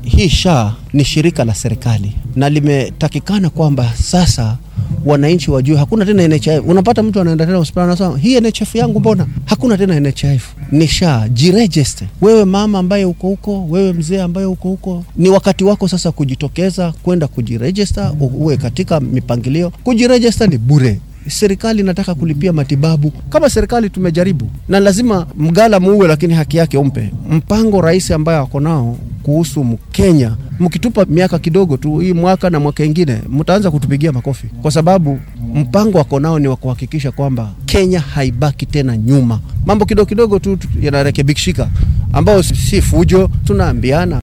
hii SHA ni shirika la serikali na limetakikana kwamba sasa wananchi wajue hakuna tena NHIF. Unapata mtu anaenda tena hospitali anasema hii NHIF yangu mbona hakuna tena NHIF? Ni SHA. Jiregister wewe mama ambaye uko huko, wewe mzee ambaye uko huko, ni wakati wako sasa kujitokeza kwenda kujiregister, uwe katika mipangilio. Kujiregister ni bure. Serikali inataka kulipia matibabu. Kama serikali tumejaribu, na lazima mgala muue, lakini haki yake umpe. Mpango rais ambaye ako nao kuhusu Mkenya, mkitupa miaka kidogo tu, hii mwaka na mwaka ingine, mtaanza kutupigia makofi, kwa sababu mpango wako nao ni wa kuhakikisha kwamba Kenya haibaki tena nyuma. Mambo kidogo kidogo tu yanarekebishika, ambao si fujo, tunaambiana